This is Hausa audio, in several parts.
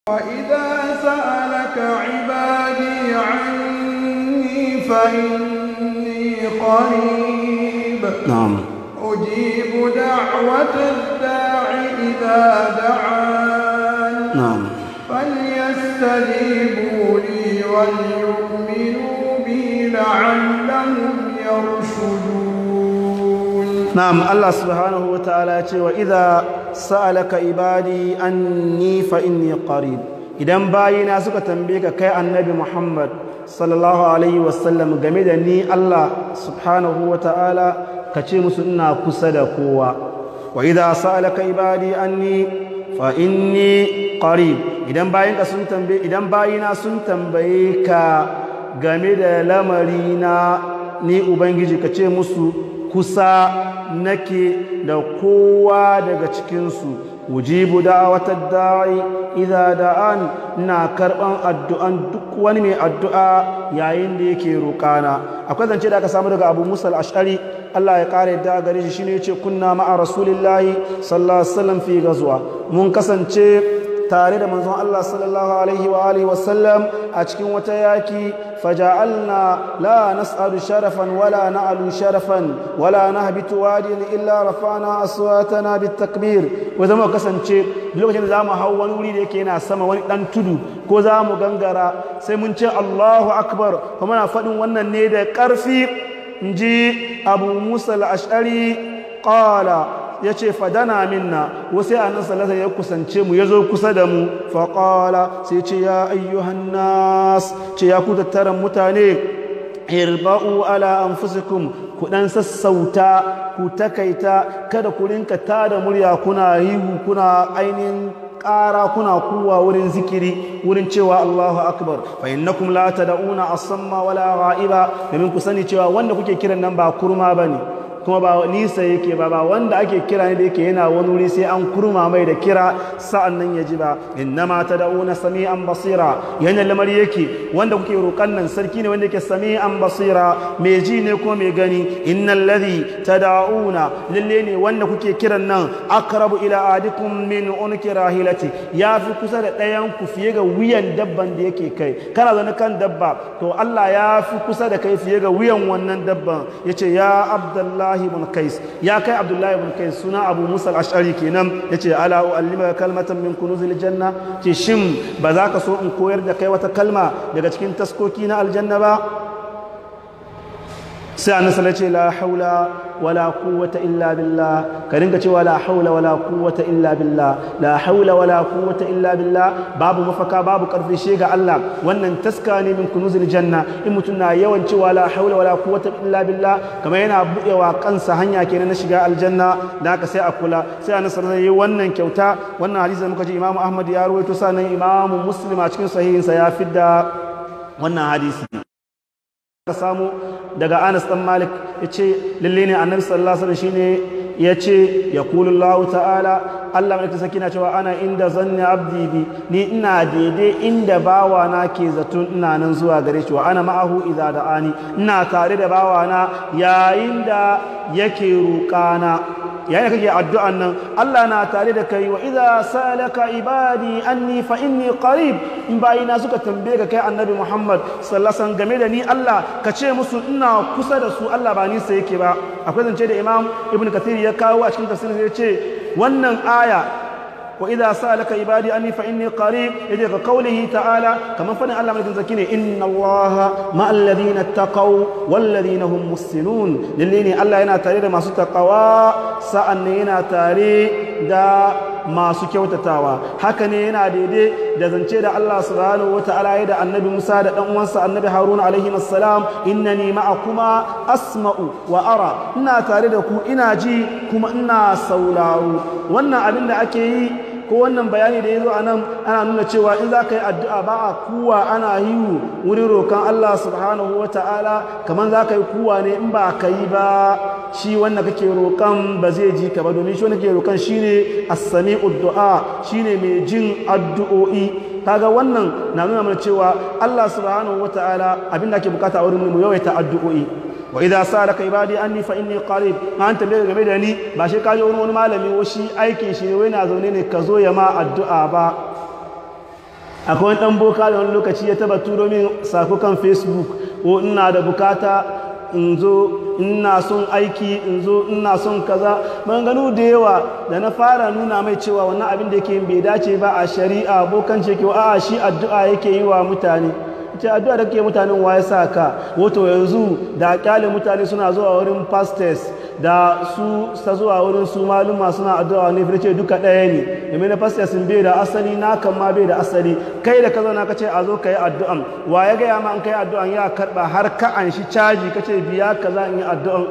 وإذا سألك عبادي عني فإني قريب نعم أجيب دعوة الداع إذا دعان نعم فليستجيبوا لي وليؤمنوا بي لعلهم يرشدون نعم الله سبحانه وتعالى وإذا سألك عبادي أني فإني قريب idan bayina suka tambaye ka kai annabi Muhammad sallallahu alaihi wasallam game da ni Allah subhanahu wa ta'ala ka ce musu ina kusa da kowa wa idza sa'alaka ibadi anni fa inni qarib idan bayinka sun tambaye idan bayina sun tambaye ka game da lamarina ni ubangiji ka ce musu kusa nake da kowa daga cikinsu ujibu da'awatar da'i idza da'an na karban addu'an duk wani mai addu'a yayin da yake roƙana akwai zance da aka samu daga Abu Musa al-Ash'ari Allah ya kare da gare shi shine yace kunna ma'a rasulillahi sallallahu alaihi wasallam fi ghazwa mun kasance tare da manzon Allah sallallahu alaihi wa alihi wasallam a cikin wata yaki faja'alna la nas'alu sharafan wala na'lu sharafan wala nahbitu wadin illa rafa'na aswatana bitakbir ko zama kasance lokacin da zamu hau wani wuri da yake yana sama wani dan tudu ko zamu gangara sai mun ce Allahu akbar kuma muna faɗin wannan ne da ƙarfi inji Abu Musa al-Ash'ari qala ya ce fadana minna wasu annan salasa ya kusance mu ya zo kusa da mu faƙala sai ce ya ayyuhan nas ce ya ku tattaran mutane irba'u ala anfusikum ku dan sassauta ku takaita kada ku rinka tada murya kuna hihu kuna ainihin ƙara kuna kuwa wurin zikiri wurin cewa Allahu akbar fa innakum la tad'una as-samma wala gha'iba domin ku sani cewa wanda kuke kiran nan ba kurma bane kuma ba nisa yake ba ba wanda ake kira ne da yake yana wani wuri sai an kurma mai da kira sa'an nan ya ji ba innama tad'una sami'an basira yana lamari yake wanda kuke roƙan nan sarki ne wanda yake sami'an basira mai ji ne kuma mai gani innal ladhi tad'una lalle ne wanda kuke kiran nan aqrabu ila adikum min unki rahilati yafi kusa da ɗayan ku fiye ga wuyan dabban da yake kai kana zaune kan dabba to Allah ya fi kusa da kai fiye ga wuyan wannan dabban yace ya abdullahi ibn kais ya kai abdullahi ibn kais suna abu musa al-ash'ari kenan yace ala uallimaka kalmatan min kunuzil janna ce shin ba za ka so in koyar da kai wata kalma daga cikin taskoki na aljanna ba sai annabi sallallahu ce la haula wala quwwata illa billah ka ringa cewa la haula wala quwwata illa billah la haula wala quwwata illa billah babu mafaka babu karfi shi ga Allah wannan taska ne min kunuzil janna in mutum na yawan cewa la haula wala quwwata illa billah kamar yana buɗewa kansa hanya kenan na shiga aljanna da haka sai a kula sai annabi sallallahu alaihi wannan kyauta wannan hadisi da muka ji Imam Ahmad ya rawaito sanan Imam Muslim a cikin sahihinsa ya fidda wannan hadisi ka samu daga Anas dan Malik yace lalle ne Annabi sallallahu alaihi wasallam shine yace yaqulullahu ta'ala Allah mai saki na cewa ana inda zanni abdi bi ni ina daidai inda bawa na ke zaton ina nan zuwa gare shi wa ana ma'ahu idza da'ani ina tare da bawa na yayin da yake roƙana yayin da kake addu'an nan Allah na tare da kai wa idza salaka ibadi anni fa inni qarib in bayina suka tambaye ka kai annabi Muhammad sallallahu alaihi wasallam game da ni Allah ka ce musu ina kusa da su Allah ba nisa yake ba akwai zance da Imam Ibn Kathir ya kawo a cikin tafsirin ya ce wannan aya wa idza sa'alaka ibadi anni fa inni qarib yaje ka qawlihi ta'ala kaman fadin Allah mai zaki ne inna Allaha ma'al ladina taqaw wal ladina hum muhsinun lalle ne Allah yana tare da masu taqawa sa'an ne yana tare da masu kyautatawa haka ne yana daidai da zance da Allah subhanahu wata'ala ya da annabi Musa da dan uwansa annabi Harun alaihi assalam innani ma'akuma asma'u wa ara ina tare da ku ina ji kuma ina sauraro wannan abin da ake yi ko wannan bayani da ya zo a nan ana nuna cewa in za ka yi addu'a ba a kuwa ana yi wurin roƙon Allah subhanahu wa ta'ala kamar za ka yi kuwa ne in ba ka yi ba shi wanda kake roƙon ba zai ji ka ba domin shi wanda kake roƙon shi ne assami uddu'a shi ne mai jin addu'o'i kaga wannan na nuna mana cewa Allah subhanahu wa ta'ala abin da ake bukata a wurin mu yawaita addu'o'i wa idza salaka ibadi anni fa inni qarib an tambaye game da ni ba shi kaje wani wani malami wa shi aikin shi ne wai na zaune ne ka zo ya ma addu'a ba akwai wani ɗan boka da wani lokaci ya taba turo min sako kan facebook ko ina da bukata in zo ina son aiki in zo ina son kaza ganu da yawa da na fara nuna mai cewa wannan abin da yake bai dace ba a shari'a bokan ce ke a shi addu'a yake yi wa mutane ce addu'a da kake mutanen waye sa ka wato yanzu da kyale mutane suna zuwa wurin pastors da su sa zuwa wurin su maluma suna addu'a ne fi ce duka ɗaya ne domin na pastors sun bai da asali na kan ma bai da asali kai da ka zauna ka ce a zo ka yi addu'an wa ya gaya ma an kai addu'an ya karɓa har ka an shi caji ka ce biya ka za in yi addu'an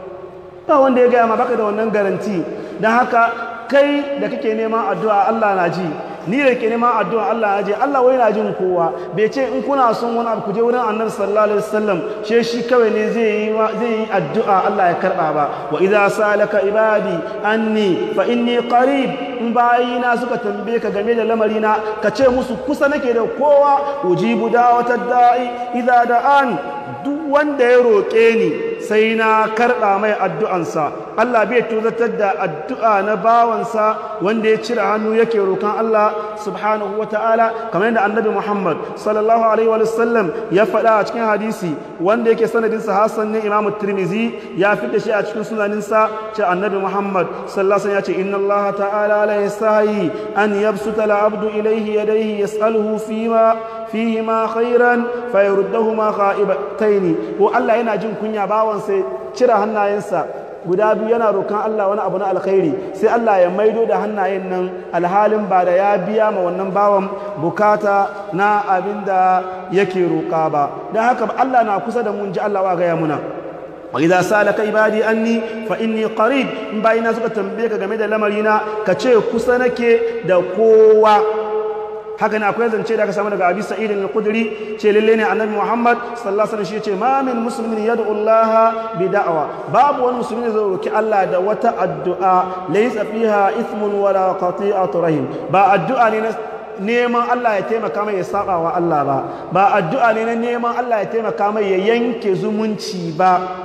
ba wanda ya gaya ma baka da wannan garanti don haka kai da kake neman addu'a Allah na ji ni da ke neman addu'a Allah ya je Allah wai na jin kowa bai ce in kuna son wani abu kuje wurin annabi sallallahu alaihi wasallam she shi kawai ne zai yi zai yi addu'a Allah ya karba ba wa idza salaka ibadi anni fa inni qarib in bayina suka tambaye ka game da lamarina ka ce musu kusa nake da kowa ujibu da'watad da'i idza da'an duk wanda ya roƙe ni sai na karɓa mai addu'ansa Allah bai tuzatar da addu'a na bawansa wanda ya cire hannu yake roƙon Allah subhanahu wa ta'ala kamar yadda annabi Muhammad sallallahu alaihi wa sallam ya faɗa a cikin hadisi wanda yake sanadinsa Hassan ne Imam Tirmizi ya da shi a cikin sunaninsa ce annabi Muhammad sallallahu alaihi ya ce inna Allah ta'ala la yasahi an yabsuta al-abdu ilayhi yadayhi yas'aluhu fima fihima khairan fayaruddahuma kha'ibataini ko Allah yana jin kunya bawan sai cire hannayensa guda biyu yana rokan Allah wani abu na alkhairi sai Allah ya maido da hannayen nan alhalin ba da ya biya ma wannan bawan bukata na abin da yake roka ba don haka Allah na kusa da mun ji Allah wa gaya muna wa idza salaka ibadi anni fa inni qarib in bayina suka tambaye ka game da lamarina ka ce kusa nake da kowa haka ne akwai zance da aka samu daga abi sa'id al-khudri ce lalle ne annabi muhammad sallallahu alaihi wasallam shi ce ma min muslimin yad'u allah bi da'wa babu wani musulmi zai roki allah da wata addu'a laysa fiha ithmun wala qati'atu rahim ba addu'a ne na neman Allah ya taimaka mai ya saba wa Allah ba ba addu'a ne na neman Allah ya taimaka mai ya yanke zumunci ba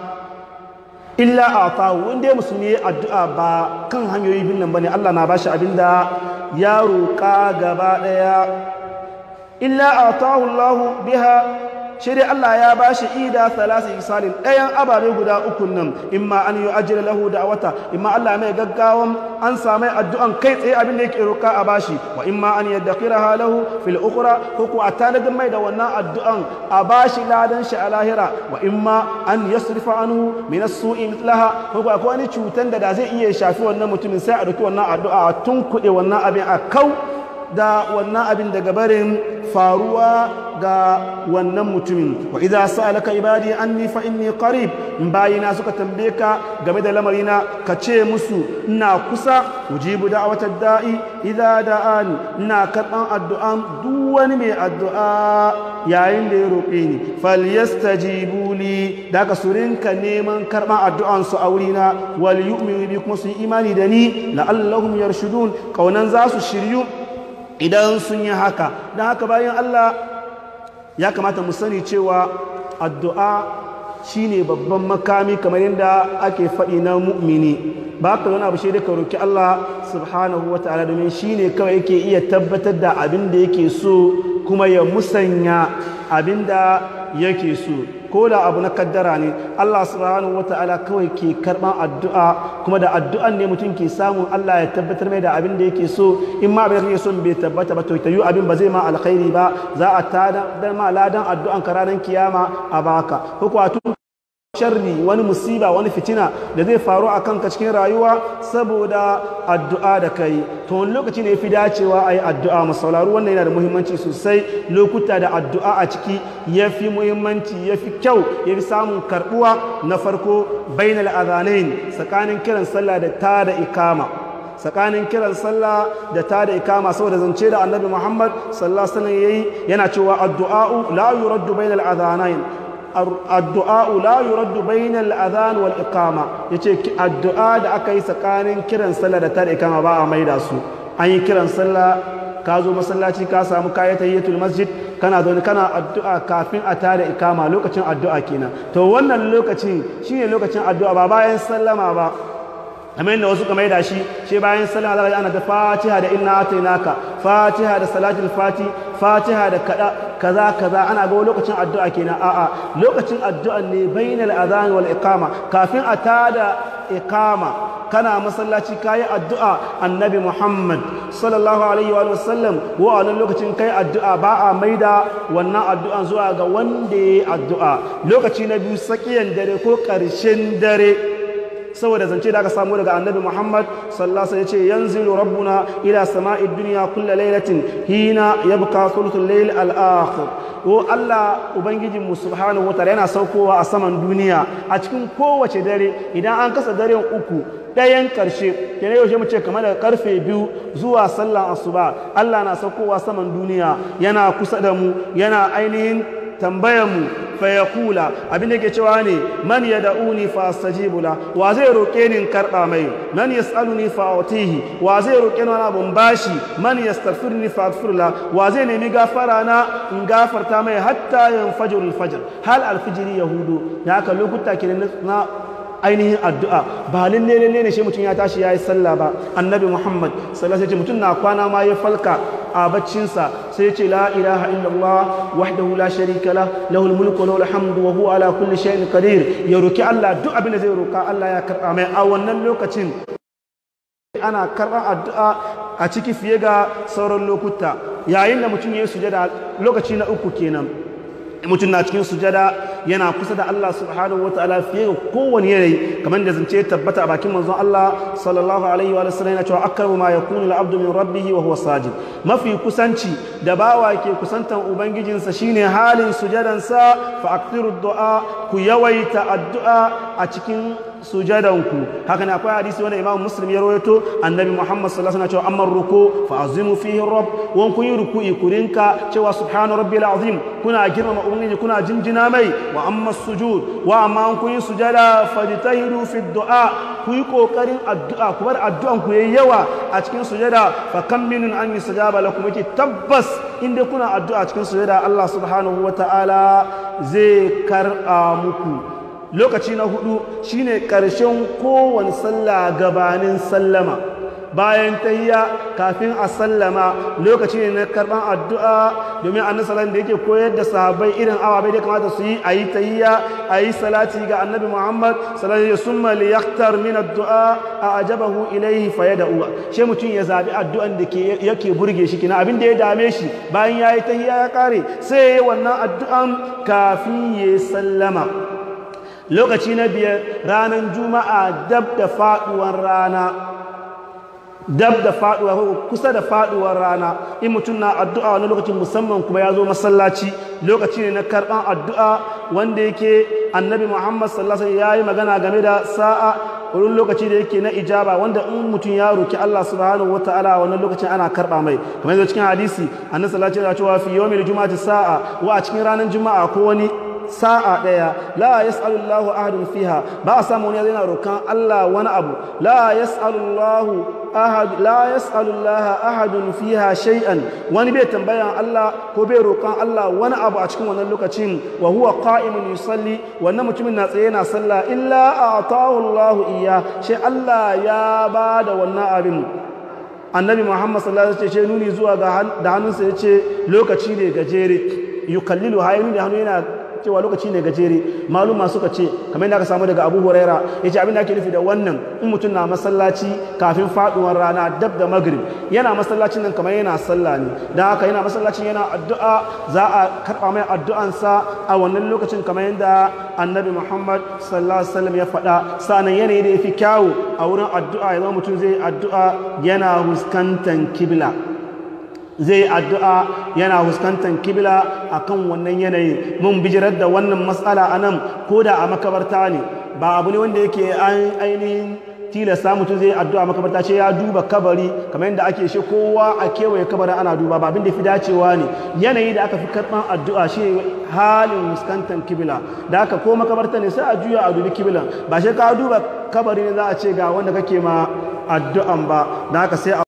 illa a tawo wanda ya musulmi addu'a ba kan hanyoyi bin nan bane Allah na bashi abinda ya roƙa gaba ɗaya illa a tawo Allah biha shi dai Allah ya bashi ida salasa isalin ɗayan ababe guda uku nan imma an yi ajiyar lahu da wata imma Allah mai gaggawan an sami addu'an kai tsaye abin da yake roƙa a bashi wa imma an yadda kira lahu fil ukura ko ku a tanadin mai da wannan addu'an a bashi ladan shi a lahira wa imma an yasrifa anhu min as-su'i mithlaha ko ku akwai wani cutan da da zai iya shafi wannan mutumin sai a dauki wannan addu'a a tunkuɗe wannan abin a kau da wannan abin daga barin faruwa ga wannan mutumin wa idza sa'alaka ibadi anni fa inni qarib in bayina suka tambaye ka game da lamarina ka ce musu ina kusa ujibu da'watad da'i idza da'ani ina karban addu'an duk wani mai addu'a yayin da ya roƙe ni falyastajibu li daga su rinka neman karban addu'an su a wurina wal yu'minu bi kuma su yi imani da ni la'allahum yarshudun kaunan za su shiryu idan sun yi haka don haka bayan Allah ya kamata mu sani cewa addu'a shine babban makami kamar yadda ake faɗi na mu'mini ba ka wani abu shi da ka roki Allah subhanahu wa ta'ala domin shine kawai yake iya tabbatar da abin da yake so kuma ya musanya abin da yake so ko da abu na kaddara ne Allah subhanahu wata'ala kawai ke karban addu'a kuma da addu'an ne mutum ke samun Allah ya tabbatar mai da abin da yake so in ma abin da kake so bai tabbata ba to ta yi abin ba zai ma alkhairi ba za a tada ma ladan addu'an ka ranar kiyama a baka ko kuwa tun sharri wani musiba wani fitina da zai faru a kanka cikin rayuwa saboda addu'a da kai to wani lokaci ne fi dacewa a yi addu'a masauraru wannan yana da muhimmanci sosai lokuta da addu'a a ciki ya fi muhimmanci ya fi kyau ya fi samun karbuwa na farko bainal azanain tsakanin kiran sallah da ta da ikama tsakanin kiran sallah da ta da ikama saboda zance da annabi muhammad sallallahu alaihi wasallam yayi yana cewa addu'a la yuraddu bainal azanain addu'a la yuraddu bainal adhan wal iqama yace addu'a da aka yi tsakanin kiran sallah da tada ikama ba a maida su an yi kiran sallah ka zo masallaci ka samu kayan tayyatul masjid kana zo kana addu'a kafin a tada ikama lokacin addu'a kenan to wannan lokacin shine lokacin addu'a ba bayan sallama ba kamar yadda wasu kamar da shi shi bayan sallah za ana da fatiha da inna atainaka fatiha da salatul fati fatiha da kada kaza kaza ana ga lokacin addu'a kenan a'a lokacin addu'a ne bainal adhan wal iqama kafin a tada iqama kana masallaci kayi addu'a annabi Muhammad sallallahu alaihi wa sallam wa a lokacin kai addu'a ba a maida wannan addu'an zuwa ga wanda ya addu'a lokaci na biyu sakiyan dare ko ƙarshen dare saboda zance da aka samu daga annabi Muhammad sallallahu alaihi wasallam yace yanzilu rabbuna ila sama'id dunya kullu lailatin hina yabqa thuluthul layl al-akhir ko Allah ubangijin mu subhanahu wataala yana saukowa a saman duniya a cikin kowace dare idan an kasa daren uku ɗayan ƙarshe kenan yaushe mu ce kamar daga karfe biyu zuwa sallan asuba Allah na saukowa saman duniya yana kusa da mu yana ainihin tambayar mu fa yaqula abin da yake cewa ne man yad'uni fa astajibu la wa zai roke ni in karba mai man yasaluni fa atihi wa zai roke ni wani abun bashi man yastaghfirni fa aghfir la wa zai nemi gafara na in gafarta mai hatta yanfajir al-fajr hal al-fajr yahudu da haka lokuta kenan na ainihin addu'a ba lalle lalle ne shi mutum ya tashi ya yi sallah ba annabi muhammad sallallahu alaihi mutum na kwana ma ya falka a baccinsa sai ce la ilaha illallah wahdahu la sharika la lahul mulku wa lahul hamdu wa huwa ala kulli shay'in qadir ya roki Allah duk abin da zai roka Allah ya karba mai a wannan lokacin ana karɓar addu'a a ciki fiye ga sauran lokuta yayin da mutum ya yi sujada lokaci na uku kenan mutum na cikin sujada yana kusa da Allah subhanahu wa ta'ala fiye ga kowane yanayi kamar da zance tabbata a bakin manzon Allah sallallahu alaihi wa sallam yana cewa akkaru ma yakunu al-abdu min rabbih wa huwa sajid mafi kusanci da bawa ke kusantan ubangijinsa shine halin sujadansa fa aktiru du'a ku yawaita addu'a a cikin sujadanku haka ne akwai hadisi wanda imam muslim ya rawaito annabi muhammad sallallahu alaihi wasallam cewa amma ruku fa azimu fihi rabb wan kun yi ruku'i ku rinka cewa subhana rabbil azim kuna girmama ubangiji kuna jinjina mai wa amma sujud wa amma kun yi sujada fajtahidu fi du'a ku yi kokarin addu'a ku bar addu'an ku yayi yawa a cikin sujada fa kam minun an yusajaba lakum yake tabbas inda kuna addu'a cikin sujada Allah subhanahu wataala zai kar'a muku lokaci na hudu shine ƙarshen kowane sallah gabanin sallama bayan tayya kafin a sallama lokaci ne na karban addu'a domin annabi sallallahu da yake koyar da sahabbai irin awabai da kamata su yi ayi tayya ayi salati ga annabi Muhammad sallallahu alaihi wasallam li yaktar min addu'a ajabahu ilayhi fayad'u she mutum ya zabi addu'an da ke yake burge shi kina abin da ya dame shi bayan yayi tayya ya kare sai wannan addu'an kafin ya sallama lokaci na biyar ranar juma'a dab da faduwar rana dab da faduwa kusa da faduwar rana in mutum na addu'a wani lokacin musamman kuma ya zo masallaci lokaci ne na karban addu'a wanda yake annabi muhammad sallallahu alaihi ya yi magana game da sa'a wurin lokaci da yake na ijaba wanda in mutum ya roki Allah subhanahu wataala wannan lokacin ana karba mai kamar yadda cikin hadisi annabi sallallahu alaihi ya cewa fi yawmil juma'ati sa'a wa a cikin ranar juma'a ko wani sa'a ɗaya la yas'alullahu ahadun fiha ba a samu wani yana rokan Allah wani abu la yas'alullahu ahad la yas'alullaha ahadun fiha shay'an wani bai tambayan Allah ko bai rokan Allah wani abu a cikin wannan lokacin wa huwa qa'imun yusalli wannan mutumin na tsaye yana sallah illa a'tahu Allahu iya shi Allah ya ba da wannan abin annabi Muhammad sallallahu alaihi wasallam ce nuni zuwa ga da hannunsa yace lokaci ne gajere yukallilu hayinu da hannu yana cewa lokaci ne gajere maluma suka ce kamar yadda aka samu daga abu huraira ya ce abin da ake nufi da wannan in mutum na masallaci kafin faduwar rana dab da magrib yana masallacin nan kamar yana sallah ne don haka yana masallacin yana addu'a za a karɓa mai addu'ansa a wannan lokacin kamar yadda annabi muhammad sallallahu alaihi wasallam ya faɗa sa'annan yanayi da ya fi kyawu a wurin addu'a ya zama mutum zai addu'a yana huskantan kibla zai addu'a yana fuskantar kibla a kan wannan yanayi mun bijirar da wannan matsala a nan ko da a makabarta ne ba abu ne wanda yake ainihin tilasta mutum zai addu'a makabarta ce ya duba kabari kamar yadda ake shi kowa a kewaye kabarin ana duba ba abin da fi dacewa ne yanayi da aka fi karɓar addu'a shi halin fuskantar kibla da aka ko makabarta ne sai a juya a dubi kiblan ba shi ka duba kabari ne za a ce ga wanda kake ma addu'an ba da aka sai